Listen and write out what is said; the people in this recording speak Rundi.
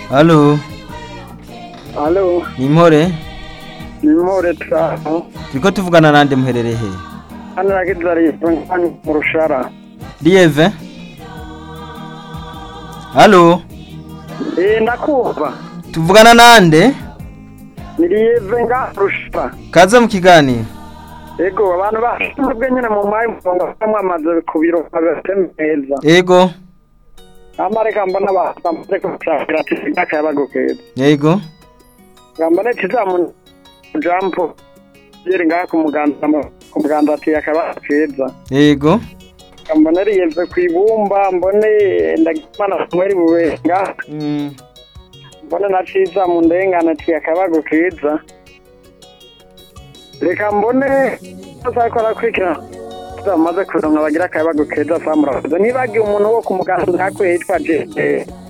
Halo, Halo, ni Impore? ni Mpore Turaho. Turiko tuvugana nande muherereye he? Hano nagize ari mu rushara. Lieve? Halo, Eh, ndakumva. tuvugana nande? Ni Lieve nga rushara. Kaze mu kiganiro. Ego, abantu bashinzwe nyine mu mayi murongo bamwamaze ku biro babatemeza. Ego, Amareka mbona bamaze kushakira ati imyaka y'abagokeza. yego, Gambane kizamu jampo. Yeri ngaha ku muganda ku muganda ati yakaba keza. yego, Gambane Lieve ku ibumba mbone ndagimana mweri bubenga. mm, mbone na ciza mu ndengane ati akabago keza reka mbone azako arakurikira bamaze kuronka bagira akabago keza samurakoze ntibagiye umuntu wo ku muganda hakuye yitwa jeje